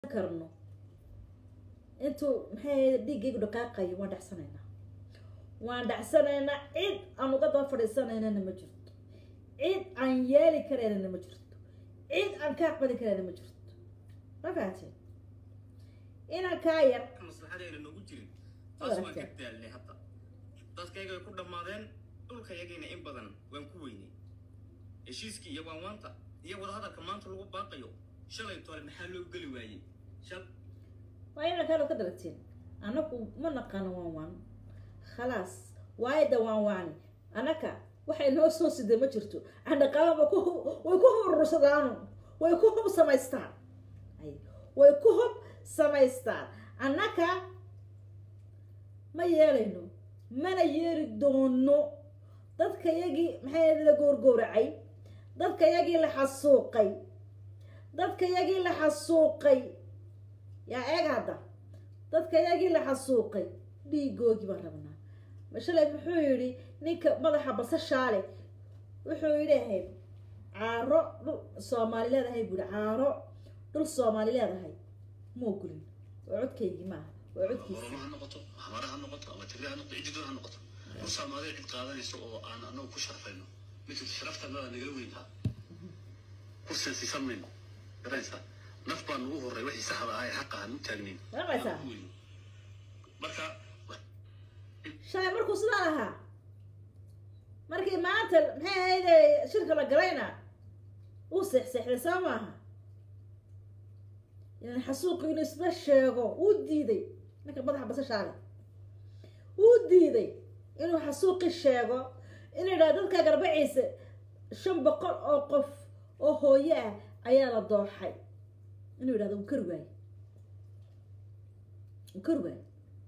karno intuu maxay dhiiggaygu dhaqaaqayo waan dhacsanaynaa waan dhacsanaynaa cid aan uga daba fadhiisanaynana ma jirto cid aan yeeli karaynana ma jirto cid aan ka aqbali karayna ma jirto ma fahateen inaan kaa yar maslaxadeena noogu jirin taas waan ka daalnay hadda dadkayga way ku dhammaadeen dhulkayagayna in badan waan ku weynay heshiiskii iyo waanwaanta iyo wadahadalka maanta lagu baaqayo shalay tole maxaa loo geli waayey shal waa inaan kaalo ka daragteen anagu ma naqaano waan waan khalaas waayda waan waani anaka waxay noo soo sidee ma jirto andhaqaaba way ku way ku hurursadaanu way ku hub samaystaan ay way ku hub samaystaan annaka ma yeelayno mana yeeli doono dadka yagii maxay la goorgooracay dadka yagii la xasuuqay dadka yagii la xasuuqay yaa eeg hadda dadka yagii la xasuuqay dhiigoogii baan rabnaa mashalay muxuu yidhi ninka madaxa basashaale wuxuu yidhi ahayd caaro dhul soomaali leedahay buu yihi caaro dhul soomaali leedahay ma ogolin waa codkaygii maaha waa codkiisa oromo ha noqoto hamara ha noqoto ama tigre ha noqoto cididoo ha noqoto musaamaadee cid qaadanayso oo aan anagu ku sharfayno midka sharaftanada nagala weyntaa kursigan siisan mayno garanaysaa naf baa nugu horray wixii saxda ahaa ee xaqa aan u taagnayn Maqlaysaa? Aan ku weyno. marka shalay markuu sidaa ahaa markii maanta maxay ahayde shirka la galayna uu seexseexday soo maaha yani xasuuqi inuu isla sheego wuu diiday ninka madaxa basashaale wuu diiday inuu xasuuqi sheego inuu yidhaha dadka garbaciisa shan boqol oo qof oo hooyo ah ayaa la dooxay inuu yidhahdo wuu kari waaye wuu kari waaye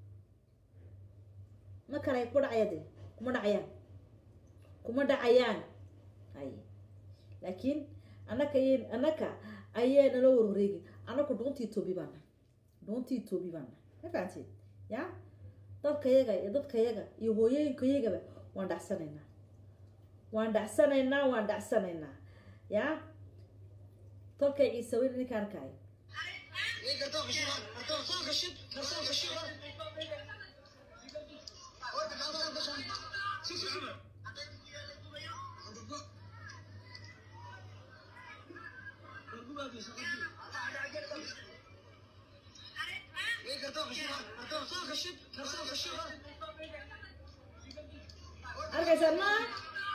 ma kale ku dhacaya de kuma dhacayaan kuma dhacayaan hay laakiin anaka y anaka ayay nala warwareegin anaku dhuuntii toobi baan nahay dhuuntii toobi baan nahay ma fahanteed ya dadkayaga iyo dadkayaga iyo hooyooyinkayagaba waan dhacsanaynaa waan dhacsanaynaa waan dhacsanaynaa ya tolkay ciise weyn ninka arkaayo arkaysaan maa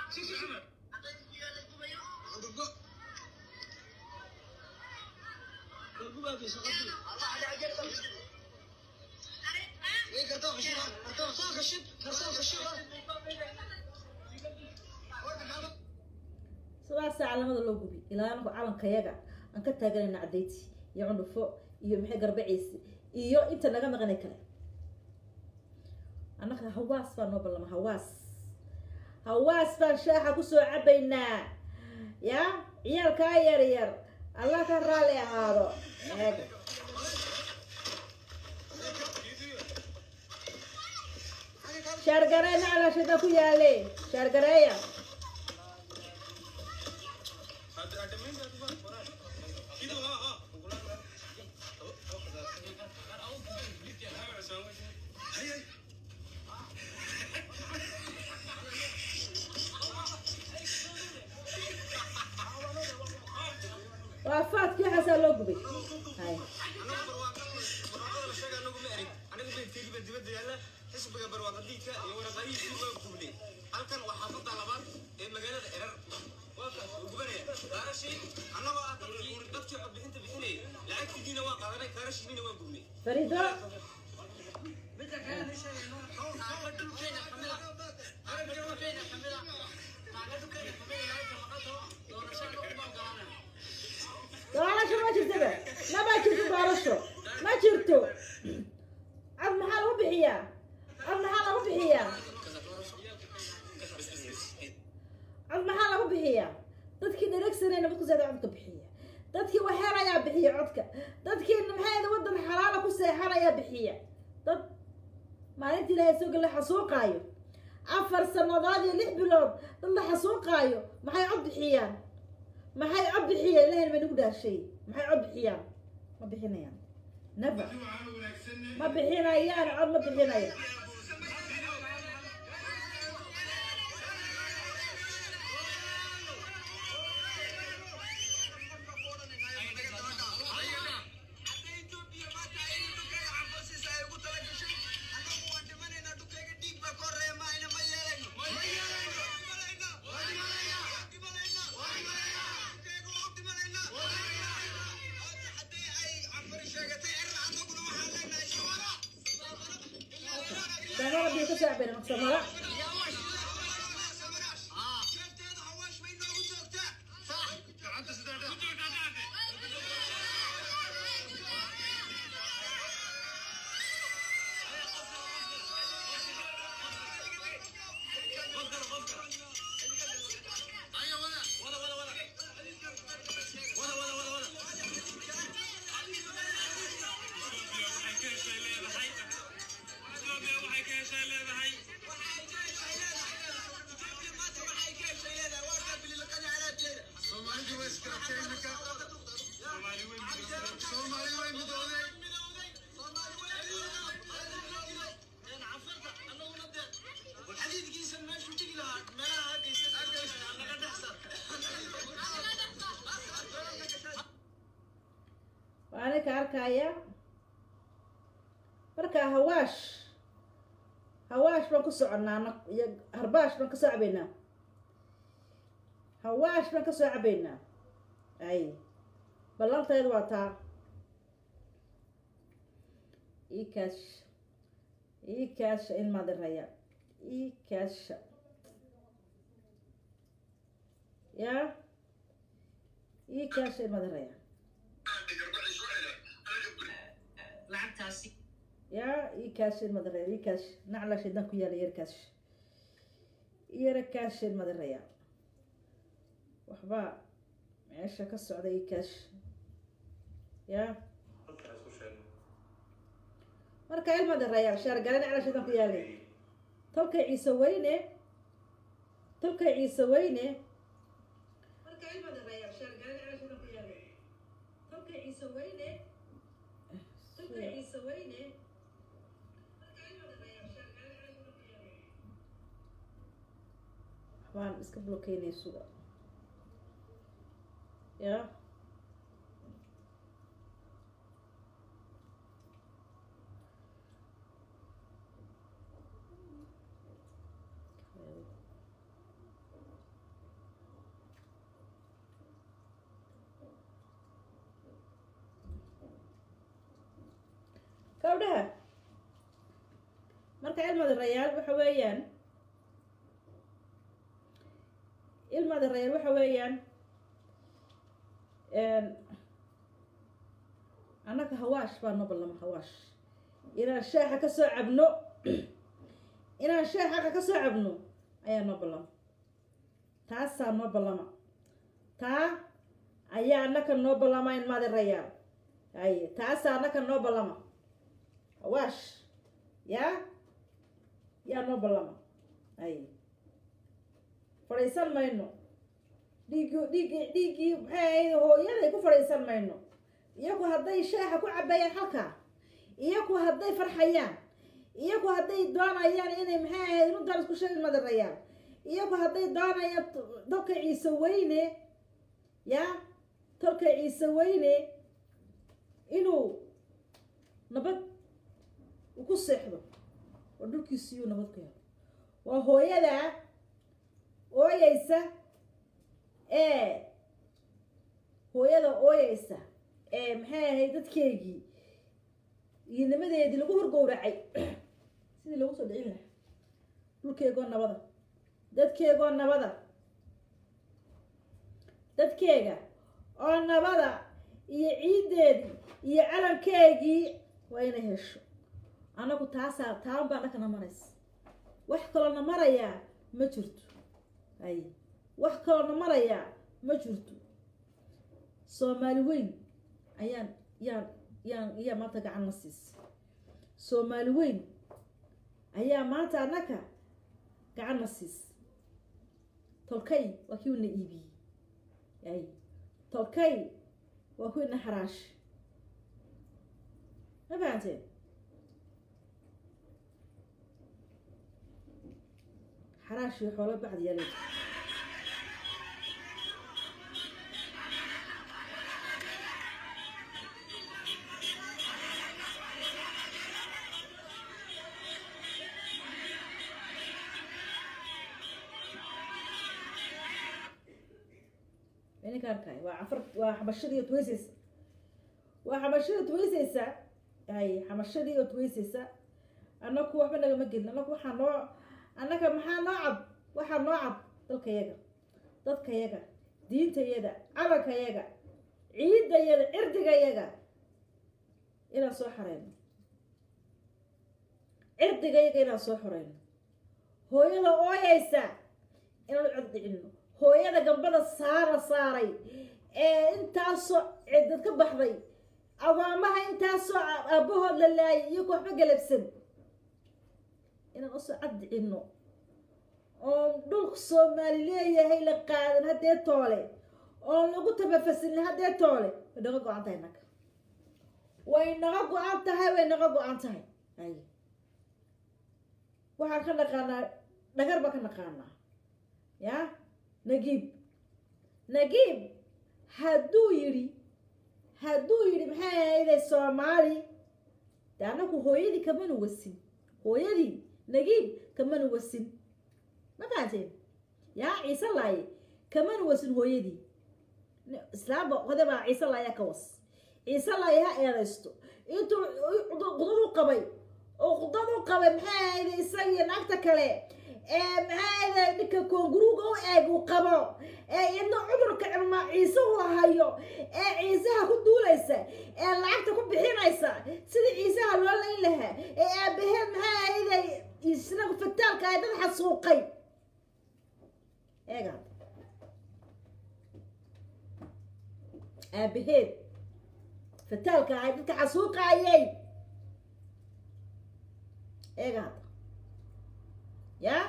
sidaasaa calamada loo gubi ilaa anaku calankayaga aan ka taaganayna cadayti iyo cundhufo iyo maxay garbaciisi iyo inta naga maqanay kale annaka hawaas baa noo ballama hawaas hawaas baan shaaxa kusoo cabaynaa ya ciyaalkaa yar yar allah ka raalli ahaado eega shaargaree naclashada ku yaale shaargareeya waa faadkii waxaasaa loo gubay hay xisbiga barwaaqadiidka iyo waraqadihiisii waa gubnay halkan waa xaafadda labaad ee magaalada erar waa kaas wuu gubanaya kaarashii annagoo ah dadkii dadkii codbixinta bixinayay lacagtigiina waa qaadanay kaarashiina waa gubnay fariido doorasho ma jirtaba mama jirto doorasho ma jirto cod maxaa lagu bixiyaa cod maxaa lagu bixiyaa cod maxaa lagu bixiyaa dadkii dheregsanay nabadkuseeda codka bixiya dadkii waxeelayaa bixiya codka dadkii maxay wadan xalaala ku seexanayaa bixiya dad maalintii ilaahay soo la xasuuqaayo afar sanadood iyo lix bilood dad la xasuuqaayo maxay cod bixiyaan maxay cod bixiyaan ilahay ma nagu dhaashay maxay cod bixiyaan ma bixinayaan never ma bixinayaan cod ma bixinaya daanada biyo ka soo cabeen maqsamada waana ka arkaya marka hawaash hawaash baan ku soconaa na- iyo harbaash baan kasoo cabaynaa hawaash baan kasoo cabaynaa ay ballanteedu waa taa ii kaash ii kaasha in madiraya ii kaasha ya ii kaasha in madiraya lacagtaasi ya ii kaashin madaraya ii kaash nacla shaydan ku yaala yar kaash yara kaashin madaraya waxbaa meesha ka socda ii kaash ya marka il madaraya shaargale nacla shaydan ku yaalay tolkay ciise weyne tolkay ciise weyne marka il madaraya shaargale nacla shaydan ku yaalay tolkay ciise weyne tolkay ciise weyne waan iska blokeynay suga ya gabdhaha marka ilmada rayaal waxa weeyaan ilmada rayaal waxa weeyaan annaga hawaash baa noo ballama hawaash inaan shaaxa ka soo cabno inaan shaaxa ka soo cabno ayaa noo ballama taasaa noo ballama taa ayaa annaka noo ballama ilmada rayaal ay taasaa annaka noo ballama hawaash yaa yaa noo ballama ay fadhiisan mayno dhiigi dhiigi dhiiggii maxay ahayd hooyaday ku fadhiisan mayno iyagu hadday shaaxa ku cabayaan halkaa iyagu hadday farxayaan iyagu hadday doonayaan inay maxay ahayd runtaan isku sheegi madarayaan iyagu hadday doonayaan tolka ciise weyne yaa tolka ciise weyne inuu nabad uu ku seexdo oo dhulkiisiyuu nabad ku helo waa hooyadaa ooyeysa ee hooyada ooyeysa ee maxay ahayd dadkeygii iyo nimadeedii lagu horgowracay sidii loogu soo dhicin lahaa dhulkeegoo nabada dadkeegoo nabada dadkeega oo nabada iyo ciiddeedii iyo calankeegii waa inay hesho anagu taasaa taan baa dhakana maraysa wax kaloona marayaa ma jirto ay wax kaloona marayaa ma jirto soomaali weyn ayaan yaan yaan iyaa maanta gacan na siisa soomaali weyn ayaa maanta annaka gacan na siisa tolkay waa kii una iibiyey ay tolkay waa kuwina xaraash ma fahanteen xaraashii xoolo bacdi yaa leedahay ininka arkay waa afar waa xabashadii ood weyseysa waa xabashadii ood weyseysa hay xabashadii ood weyseysa annaku waxba nagama gelin annaku waxaa noo annaga maxaa noo cad waxaa noo cad dalkayaga dadkayaga diintayaga calankayaga ciidayaga cirdigayaga inaan soo xareyno cirdigayaga inaan soo xoreyno hooyada ooyeysa inaan cod dhicino hooyada gambada saara saaray ee intaasoo ciddad ka baxday awaamaha intaasoo aabahood la laayay iyago waxba galabsan inaan usoo caddicino oon dhulka soomaali leeyahay la qaadan haddee toole oon lagu tabafasilin haddee toole way naga go-an tahay naga way naga go-an tahay way naga go-an tahay ay waxaan ka naqaanaa dhagar baan ka naqaanaa ya nagiib nagiib hadduu yidhi hadduu yidhi maxay ahayday soomaali de annaku hooyadii kamanu wasin hooyadii nagiib kamanu wasin ma fahanteen yaa ciise laaye kamanu wasin hooyadii islaamba hodabaa ciise laaya ka was ciise laaye ha eedaysto intuu qudadu qabay oo qudadu qabay maxay ahayday isagiyo naagta kale ee maxaada ninka koonguruuga u eeg uu qabo ee idna cudurka cilmaa ciise uu hayo ee ciisaha ku duulaysa ee lacagta ku bixinaysa sidii ciisaha loo layn lahaa ee aabaheed maxaa ahayday isnagu fataalka ay dad xasuuqay eega aabaheed fataalka ahay dadka xasuuqaayay eega hadda yaa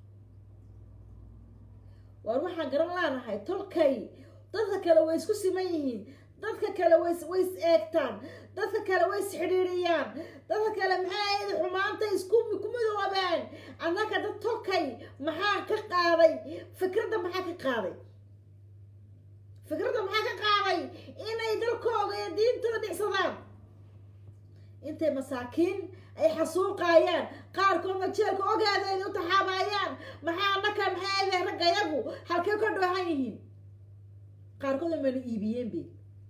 waar waxaan garan laanahay tolkay dadka kale way isku siman yihiin dadka kale way way is eegtaan dadka kale way is xidhiiriyaan dadka kale maxay ahayd xumaanta isku ku midoobeen annaka dad tolkay maxaa ka qaaday fikradda maxaa ka qaaday fikradda maxaa ka qaaday inay dalkooda iyo diintooda dhicsadaan intay masaakiin ay xasuuqaayaan qaarkoodna jeelka ogaada ay u taxaabaayaan maxaa annaka maxay ahayd raggayagu halkee ka dhoohan yihiin qaarkood mayna iibiyeen be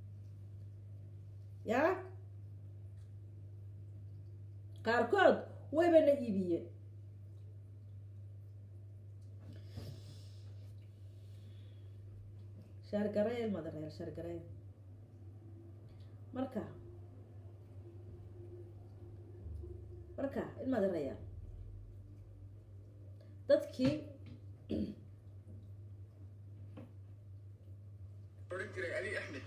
ya qaarkood waybana iibiyeen shaargareel madareel shaargareel marka marka in madaraya dadkii odhan jiray ali axmed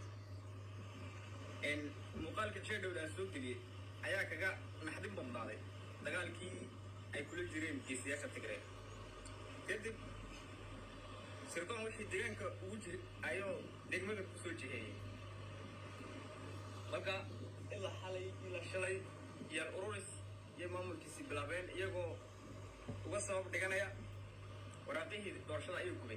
muuqaalka jeedhowda aan soo geliyey ayaa kaga naxdin badnaaday dagaalkii ay kula jireen geesiyaasha tigreed kadib sirdoon wixii deegaanka ugu jiri ayuu degmada ku soo jiheeyey marka ilaa xalay ilaa shalay yaar ururis iyo maamulkiisii bilaabeen iyagoo uga sabab dhiganaya waraaqihii doorashada ayuu gubay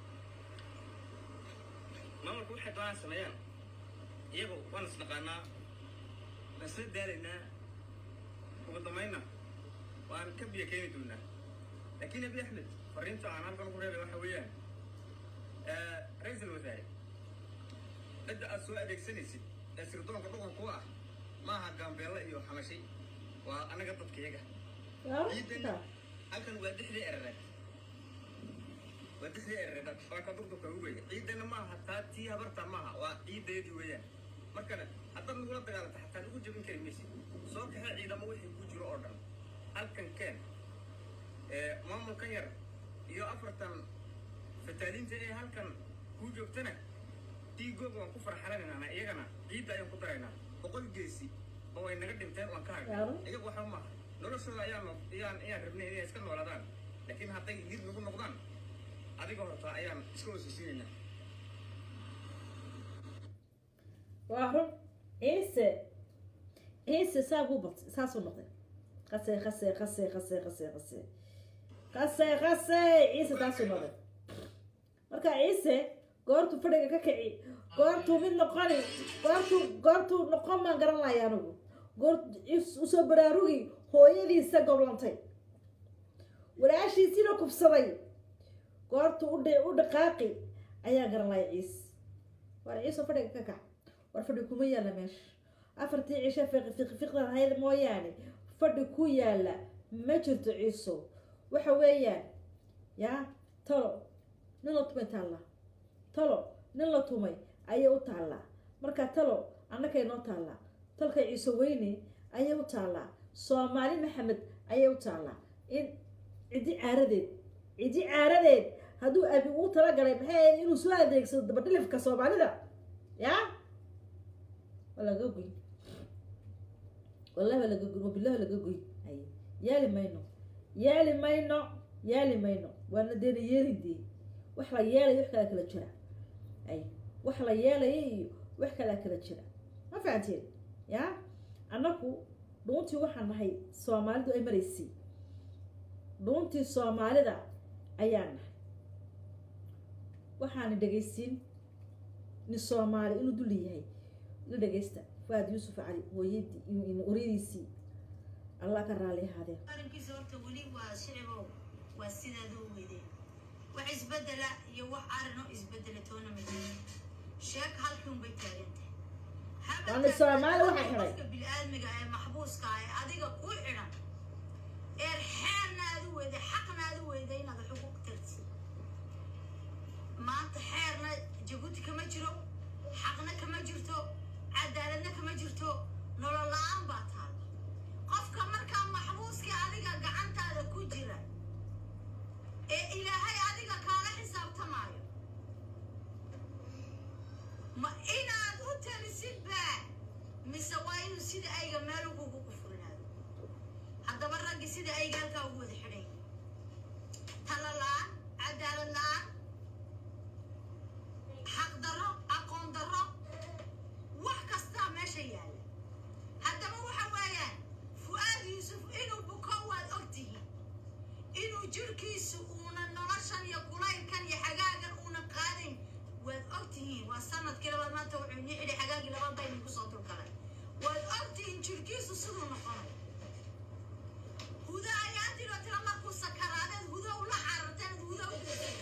maamulku waxay doonaan sameeyaan iyagu waan isnaqaanaa waan isla daalaynaa ugu dambaynna waan ka biyo keeni doonaa laakiin abi axmed fariinta aan halkan ku reebay waxa weeyaan ra-iisul wasaare cidda aad soo adeegsanaysid ee sirdoonka dhuqan ku ah maaha gaambeelle iyo xamashay waa annaga dadka iyaga ciidanna halkan waa dixdii erereed waa dixdii erereed waa ka dugdubka ugu weya ciidanna maaha taa tii habarta maaha waa ciidaydii weeyaan markana haddaad nagula dagaalanta xataa nagu jabin kari maysid soo kaxee ciidamo wixii ku jiro oo dhan halkan keen maamulkan yar iyo afartan fataaliinta ee halkan kuu joogtana diigooga waan ku farxalanaynaa iyagana ciidda ayaan ku daraynaa boqol geesi oo way naga dhinteen waan ka hagnay iyagu waxba maaha noloshooda ayaan ayaan ayaan rabnay inay iska noolaadaan laakiin hadday lid nagu noqdaan adiga horta ayaan iska hoosisiinaynaa waa run ciise ciise saa buu batay saasuu noqday qase qase qase qase qase qase qase qase ciise taasuu noqday marka ciise goortuu fadhiga ka kici goortuu mid noqoni goortuu goortuu noqon baan garan lahay anigu goor usoo baraarugi hooyadiisa goblantay walaashiisina kubsaday goortuu udh u dhaqaaqi ayaa garan lahay ciise war ciise fadhiga ka kac war fadhi kuma yaalla meesha afartii cisho fiqfiqdan ahayd mooyaane fadhi ku yaalla ma jirto ciiso waxa weeyaan yaa talo nin la tumay taallaa talo nin la tumay ayay u taallaa marka talo annakay noo taallaa talka ciise weyne ayay u taallaa soomaali maxamed ayay u taallaa in ciddi caaradeed ciddi caaradeed hadduu abi uu talagalay maxay ahayd inuu soo adeegsado dabadhilifka soomaalida yaa waa laga goy wallahi waa laga goy wabillahi waa laga goy ay yaali mayno yaali mayno yaali mayno waana deena yeelidee wax la yeelaya wax kalaa kala jira ay wax la yeelaya iyo wax kalaa kala jira ma fahanteen ya annaku dhuuntii waxaan nahay soomaalidu ay maraysay dhuuntii soomaalida ayaan nahay waxaana dhegaysiin nin soomaali inuu dulli yahay la dhegaysta faad yuusuf cali hooyadii oryadiisii allah ka raali ahaadee arrinkiisa horta weli waa shicibow waa sidaada u weydeen wax isbedela iyo wax arrinoo isbedela toona madina sheek halkan bay taagantahay Waana Soomaali waxa xidhay. qofka bini-aadmiga ee maxbuuska ah ee adiga ku xidhan eer xeerna aad u weyday xaqna aad u weyday inaad xuquuq tarti maanta xeerna jabuuti kama jiro xaqna kama jirto cadaaladna kama jirto nolol la-aan baa taala qofka markaa maxbuuska adiga gacantaada ku jira ee ilaahay adiga kaala xisaabtamaayo ma inaad u talisid baa mise waa inuu sida ayga meel ugugu kufurinaado haddaba raggi sida ayga halkaa ugu wada xidhay tala la-aan cadaalad la-aan xaq darro aqoon darro wax kastaa meesha yaalla haddaba waxa weeyaan fu-aad yuusuf inuu buko waad ogtihiin inuu jirhkiisu uuna noloshan iyo kulaylkan iyo xagaagan uuna qaadayn waad ogtihiin waa sanadkii labaad maanta wuxuu inii xidhay xagaagii labaad baa idinku soo dulgalay waad ogtihiin jirhkiisu siduu noqonay huda ayaa tiro tira markuu sakaraadeed hudo ula cararteen hudo u geysay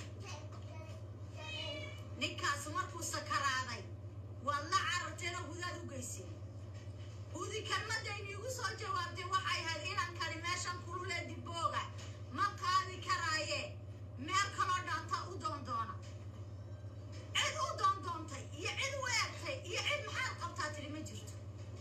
ninkaas markuu sakaraaday waad la cararteenoo hudaad u geysay hudi kelmadayni igu soo jawaabtay waxay ahayd inaan kali meeshan kululee dibooga ma qaadi karaaye meel kaloo dhaanta u doondoona cid u doondoontay iyo cid u eegtay iyo cid maxaad qabtaa tiri ma jirto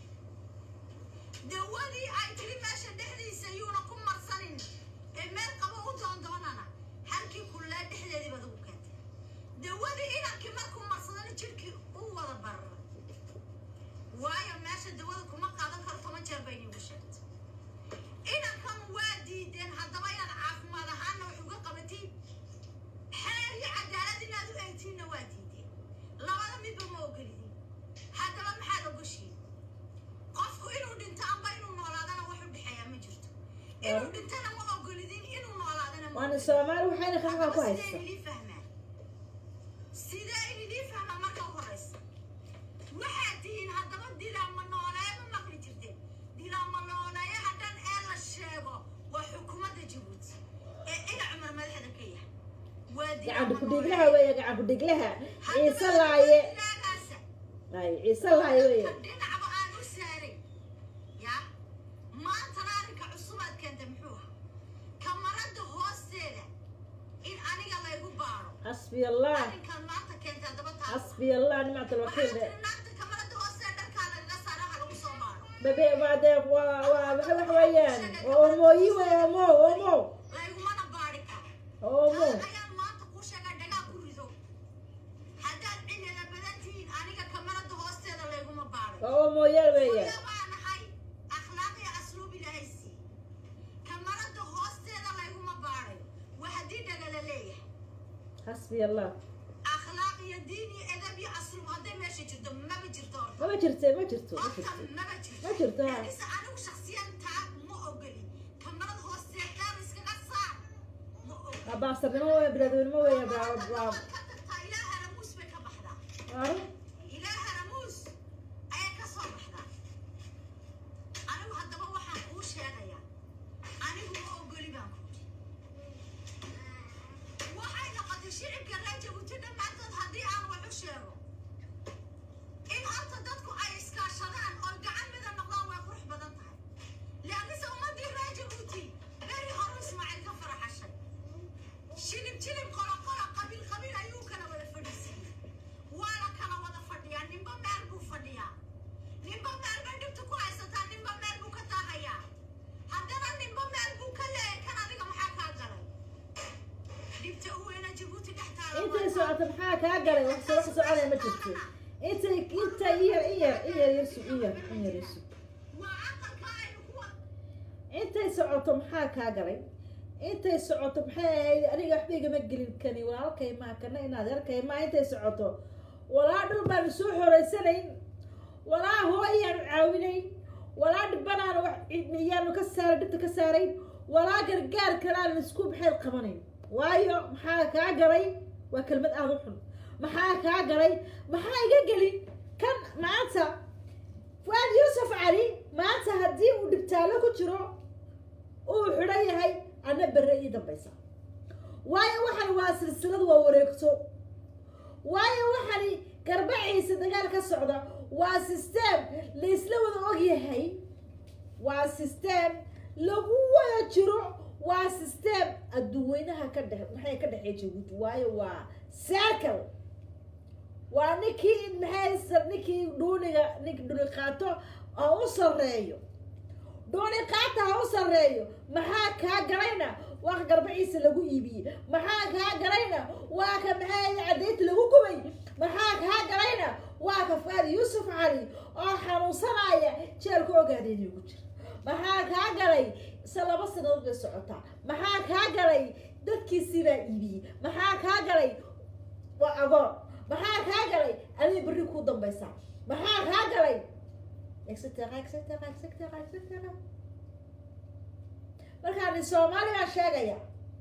dawadii ay tiri meesha dhexdiisa yuuna ku marsanin ee meel qabo u doondoonana halkii kullee dhexdeedii baad ugu keentay dawadii inankii markuu marsadana jirhkii u wada barara waayo meesha dawada kuma qaadan karo toban jeer bay iigu sheegtay inankan waa diideen haddaba inaad caafimaad ahaanna wax uga qabatiin xeer iyo cadaalad inaad u eegtiinna waa diideen labada midba ma ogolidin haddaba maxaad ogoshiin qofku inuu dhinto amba inuu noolaadana wax u dhexeeya ma jirto inuu dhintana ma ogolidin inuu noolaadana ma waana ogolidin. soomaali waxayna kaxaa ku Haddaba haysta sidee idin fahmaan sidee idin fahmaa marka u horeysa waxaad tihiin haddaba dilaama nooleeye ma maqli jirteen dilaama nooleeyaha dhan ee la sheego waa xukuumadda jabuuti ee ina cumar madaxda ka yahay waa gacan dilaama ku-dhiglaha nooleeye. weeye gacan ku-dhiglaha Haddaba ciise laaye dilaagaasa ay ciise laaye weeye ka dhinacba aan u saaray ya maantana arrinka cusubaad keentay muxuu ahaa kamarada hoosteeda in aniga laygu baaro xasbi allah arrinkan maanta keentay haddaba taas xasbi allah nimcat waxaa alwakiil tiri naagta kamarada hoosteeda dharkaa lagaga saaraha lagu soo baaro babe waa dee waa waa waxa wax weeyaan waa omooyi wey omo omo laygumana baari karo omo taa ayaan maanta kuu sheegaa dhagaa ku rido haddaad cilila badan tihiin aniga kamarada hoosteeda layguma baaray waa omooyaal weeyaan Kuya waa nahay akhlaaq iyo asluub ilaahay sii kamarada hoosteeda layguma baaray waa haddii dhaga la leeyahay xasbi allah akhlaaq iyo diin iyo edab iyo asluub hadday meesha jirto maba jirto horta mama jirte ma jirto ma horta jirto maba jirto ma jirto ha laakiinse anigu shaksiyan taa ma ogoli kamarad hoosteedaan iskaga saar ma ogoli waa baastarnimo wey bilaadnimo wey waa waa ka tagtaa ilaa haramuus bay ka baxdaa waa ilaa haramuus ayay ka soo baxdaa anigu haddaba waxaan kuu sheegayaa anigu ma ogoli baan ku waxay noqotay shicibka reer jabuuti dhammaantood haddii aan wax u sheego in horta dadku ay iskaashadaan oo gacan mida noqdaan way qurux badan tahay laakiinse ummadii reer jabuuti beri horu ismaaciil ka faraxashay shilib jilib qolo qolo qabiil qabiil ayuu kala wada fadhiisiiyey waana kala wada fadhiyaa ninba meel buu fadhiyaa ninba meel bay dhibta ku haysataa ninba meel buu ka taahayaa haddana ninba meel buu ka leeyahay kan adiga maxaa kaa galay dhibta u weyna jabuuti dhex taala intay socoto maxaa kaa galay wax soo wax soconaya ma jirto intay intay iyar iyar iyar yar sug iyar iyar yar sug waa aqalka aynu ku wada intay socoto maxaa kaa galay intay socoto maxay ahayd aniga waxba igama gelin kani walaalkay maa kana inaad arkay maa intay socoto walaa dhul baanu soo xoreysanayn walaa hooyaanu caawinayn walaa dhibanaanu wax yaanu ka saaray dhibta ka saarayn walaa gargaar kalaanu isku maxay qabanayn waayo maxaa kaa galay waa kelmad aada u xun maxaa kaa galay maxaa iga gelin kan maanta fuaad yuusuf cali maanta haddii uu dhibtaalo ku jiro uu xidhan yahay ana berre ii dambaysa waayo waxan waa silsilad waa wareegto waayo waxani garbaciisa dagaal ka socda waa system laysla wada og yahay waa system lagu wada jiro waa system adduweynaha ka dhex maxay ka dhexeey jabuuti waayo waa circle waa ninkii maxay sa- ninkii dhuuniga ninki dhuuni qaato ha u sarreeyo dhuuni qaata ha u sarreeyo maxaa kaa galayna waa ka garbaciisa lagu iibiyey maxaa kaa galayna waa ka maxay cadaynta lagu gubay maxaa kaa galayna waa ka fuaad yuusuf cali oo xanuunsanaya jeelka ogaadeeni ugu jira maxaa kaa galay se laba sanadood bay socotaa maxaa kaa galay dadkiisii baa iibiyey maxaa kaa galay waa agoon maxaa kaa galay adiga berri kuu dambaysaa maxaa kaa galay etc etc etc etc markaa nin soomaali baa sheegaya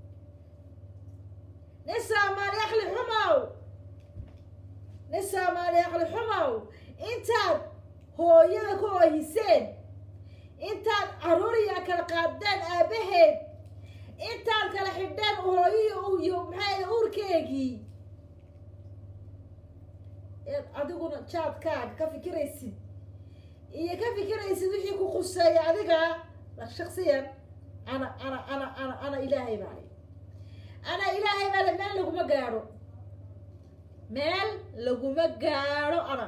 nin soomaali akli xumow nin soomaali akli xumow intaad hooyada ku oohiseen intaad caruuriya kala qaadeen aabaheed intaad kala xidheen hooyihi iyo maxay uurkeegii eed adiguna jaadkaaga ka fikiraysid iyo ka fikiraysid wixii ku khuseeya adiga shaksiyan ana ana ana ana ana ilaahay baale ana ilaahay baale meel laguma gaadho meel laguma gaadho ana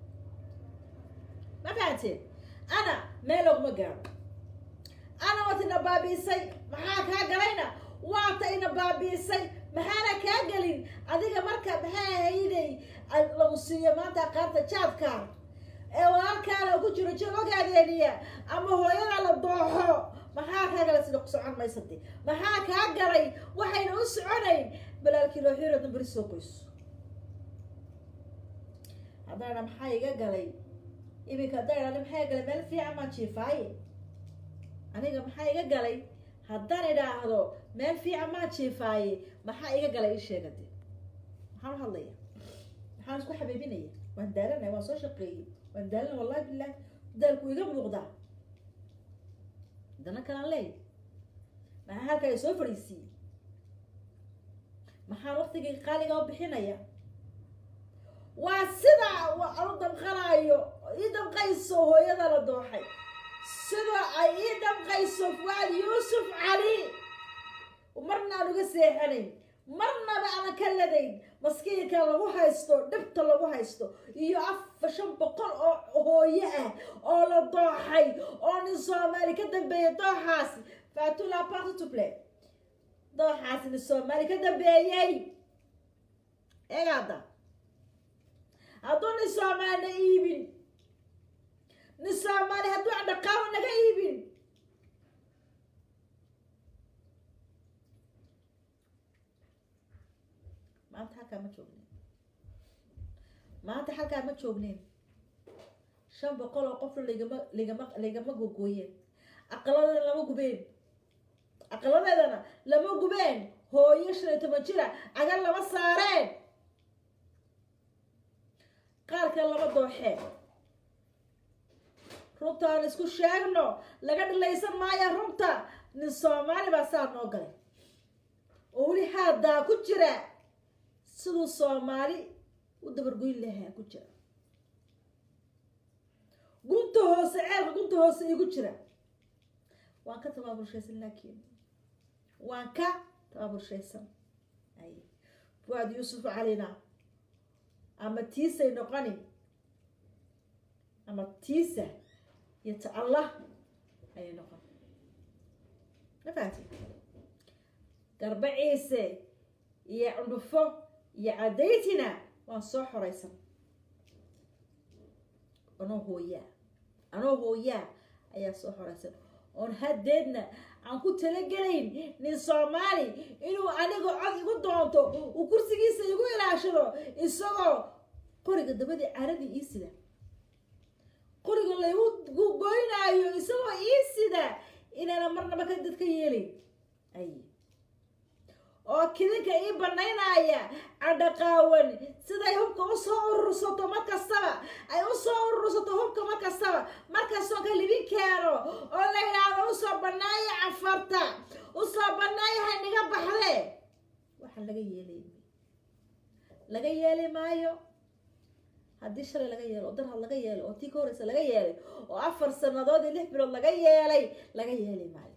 ma fahanteen ana meel laguma gaadho ana waata ina baabiisay maxaa kaa galayna waata ina baabiisay maxaana kaa gelin adiga marka maxay ahayday lagu siiyo maanta aqaarta jaadkaan ee walaalkaa lagu jiro jir ogaadeeniya ama hooyada la dooxo maxaa kaa galay sida ku socon maysade maxaa kaa galay waxayna u soconayn balaalkii loo xiro dambari soo qoyso haddana maxaa iga galay iminka haddana maxaa iga galay meel fiican maan jiifaaye aniga maxaa iga galay haddaan idhaahdo meel fiican maan jiifaaye maxaa iga galay ii sheega de maxaan u hadlaya maxaan isku xabiibinaya waan daalanaya waan soo shaqeeyey waan daalan wallahi bilahi daalku iga muuqdaa dana kalaan leey maxaa halkaa soo fadhiisiiyey maxaan waktigii qaaliga u bixinaya waa sida anu damqanaayo ii damqayso hooyada la dooxay sida ay ii damqayso fuaad yuusuf cali marna aan uga seexanayn marnaba aanan ka ladayn maskiinka lagu haysto dhibta lagu haysto iyo afar shan boqol oo hooye ah oo la dooxay oo nin soomaali ka dambeeya dooxaasi fatula partuple dooxaasi nin soomaali ka dambeeyey egaada hadduu nin soomaali na iibin nin soomaali hadduu dhaqaalo naga iibin maanta halkaa ma joognin maanta halkaa ma joogneen shan boqol oo qofna ligama ligama ligama gogooyeen aqaladeeda lama gubeen aqaladeedana lama gubeen hooyo shan iyo toban jira cagal lama saareen qaarka lama dooxeen runta aan isku sheegno laga dhilaysan maayo runta nin soomaali baa saa noo galay oo weli haadaa ku jira siduu soomaali u dabargoyn lahaa ku jira gunta hoose ceelka gunta hoose igu jira waan ka tabaabulshaysan laakiin waan ka tabaabulshaysan ay fuaad yuusuf calina ama tiisay noqoni ama tiisa iyo ta allah ayay noqon ma fahanti garba ciise iyo cundhufo iyo cadaytina waan soo xoraysan anoo hooyaa anoo hooyaa ayaa soo xoraysan oon haddeedna aan ku talagelayn nin soomaali inuu aniga cod igu doonto uu kursigiisa igu ilaashado isagoo qoriga dabadii caradii ii sida qoriga laygu goynaayo isagoo ii sida inaana marnaba ka dadka yeelin ay oo kidinka ii banaynaya cadhaqaawan siday hubka usoo urursato mar kastaba ay usoo urursato hubka mar kastaba markastoo ka libin keeno oo la yidhaahdo usoo banaaya cafarta usoo banaaya haynaga baxde waxaa laga yeelay laga yeeli maayo haddii shalay laga yeelo oo darhad laga yeelay oo tii ka horeysa laga yeelay oo afar sanadood iyo lix bilood laga yeelay laga yeeli maayo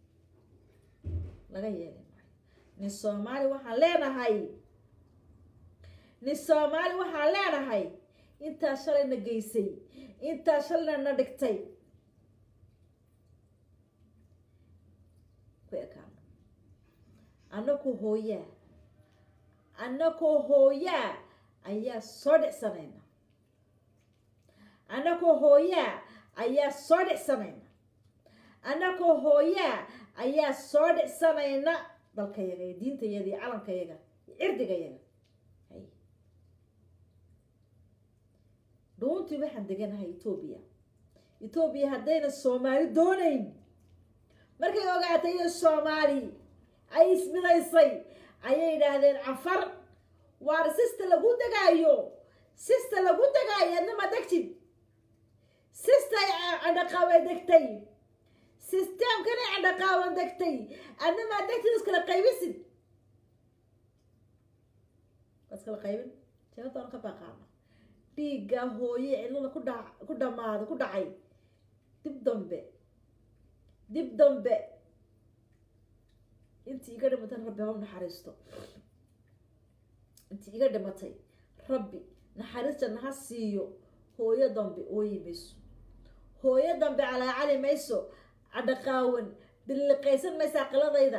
laga yeeli maayo nin soomaali waxaan leenahay nin soomaali waxaan leenahay intaa shalayna geysay intaa shalayna na dhigtay ku ekaano annaku hooyaa annakoo hooyaa ayaa soo dhicsanayna annakoo hooyaa ayaa soo dhicsanayna annakoo hooyaa ayaa soo dhicsanayna dalkayaga iyo diintayaga iyo calankayaga iyo cirdigayaga hay dhuuntii waxaan deganahay etoobiya etoobiya haddayna soomaali doonayn markay ogaatay iyo soomaali ay ismidaysay ayay yidhaahdeen cafar waar sista lagu degaayo sista lagu degaayo adna ma degtid sistay candhaqaawan degtay sisteemkanay candhaqaawan degtay adna maa degtid iskala qaybisid waa iskala qaybin jabadaan ka baaqaana dhiigga hooye cidlada ku dha ku dhamaada ku dhacay dib dambe dib dambe intii iga dhimatay rabbi ha u naxariisto intii iga dhimatay rabbi naxariistana ha siiyo hooyo dambe ooyi mayso hooyo dambe calaacali mayso cadhaqaawan bililiqaysan maysa aqiladayda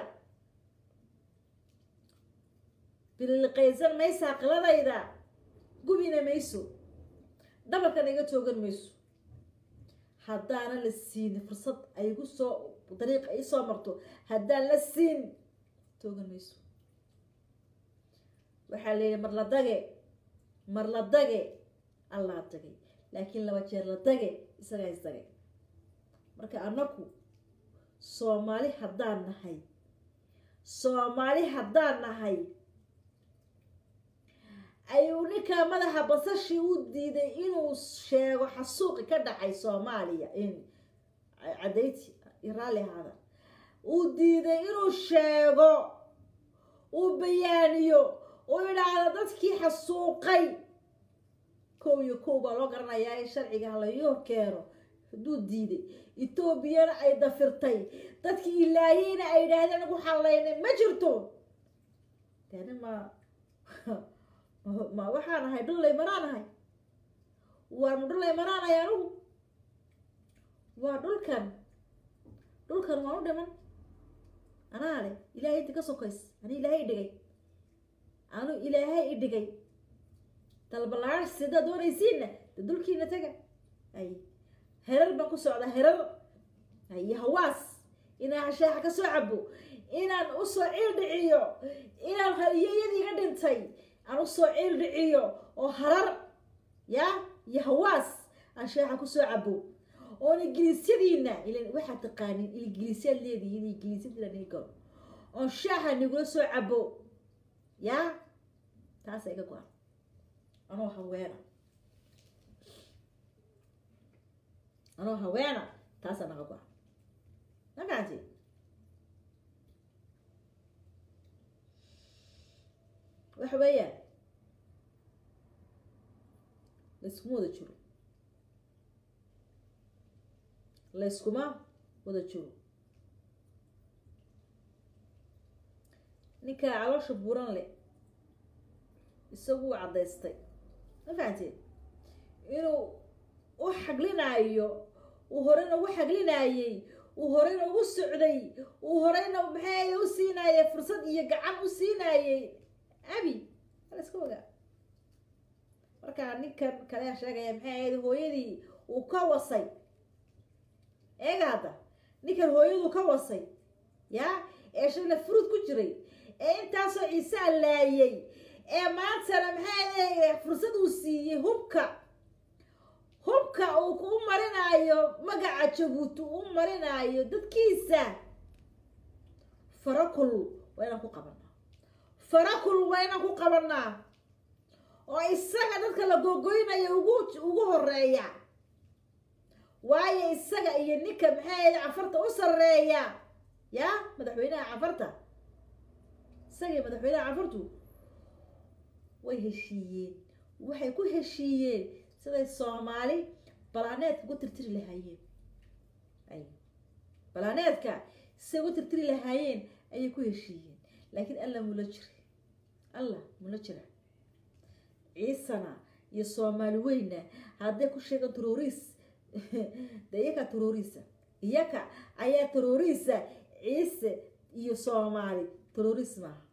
bililiqaysan maysa aqiladayda gubina mayso dhabarkana iga toogan mayso haddaana la siinin fursad ay igu soo dariiqa ii soo marto haddaan la siin toogan mayso waxaa la yidhi mar la dage mar la dage allaa dagay laakiin laba jeer la dage isagaa is dagay marka annaku soomaali haddaan nahay soomaali haddaan nahay ayuu ninkaa madaxa basashii u diiday inuu sheego xasuuqi ka dhacay soomaaliya in cadayti raalli ahaada uu diiday inuu sheego uu bayaaniyo uu idhaahdo dadkii xasuuqay kow iyo kow baa loo garanayaa in sharciga halayo keeno hadduu diiday etoobiyana ay dafirtay dadkii ilaahiyeyna ay yidhaahdeen anagu xalaynay ma jirto dani ma ma waxaan ahay dhullay manaan ahay waa ma dhullay manaan ahay anigu waa dhulkan dhulkan waan u dhiman anaa le ilaahay inta ka sokays ani ilaahay idhigay anu ilaahay idhigay dalbalaash sidaa doonaysiinna de dulkiina taga ay herar baan ku socdaa herar iyo hawaas inaan hashaaxa ka soo cabo inaan usoo ciil dhiciyo inaan haliyeyadii iga dhintay aan usoo ciil dhiciyo oo harar ya iyo hawaas aan shaaxa kusoo cabo oon ingiliisyadiina ilan waxaad taqaanin ingiliisyaad leedihiin ingiliisyadiina nii galo oon shaaxa nigula soo cabo ya taasa iga go-an anoo haweena anoo haweena taasaa naga go-an ma fahanti waxa weeyaan layskuma wada jiro layskuma wada jiro ninkaa caloosha buuran leh isagu u caddaystay ma fahanteen inuu u xaglinaayo uu horeyna ugu xaglinaayey uu horeyna ugu socday uu horeyna maxay u siinaayey fursad iyo gacan u siinaayey abi ala iska ogaa marka ninkan kalea sheegaya maxay ahayd hooyadii uu ka wasay eega hadda ninkan hooyaduu ka wasay ya ee shalna furud ku jiray ee intaasoo ciise allaayey ee maantana maxay ahayd fursad uu siiyey hubka hubka uu u marinaayo magaca jabuuti u marinaayo dadkiisa farakul waa inaan ku qabanaa farakul waa inaan ku qabanaa oo isaga dadka la googoynayo ugu ugu horeeya waayo isaga iyo ninka maxay ahayd cafarta u sarreeya ya madaxweynaha cafarta isaga iyo madaxweynaha cafartu way heshiiyeen waxay ku heshiiyeen siday soomaali balaaneedka ugu tirtiri lahaayeen ay balaaneedka siday ugu tirtiri lahaayeen ayay ku heshiiyeen laakiin alla mula jira allah mula jira ciisana iyo soomaali weyna hadday ku sheegaan teroriis de iyaka teroriisa iyaka ayaa teroriisa ciise iyo soomaali teroriis maaha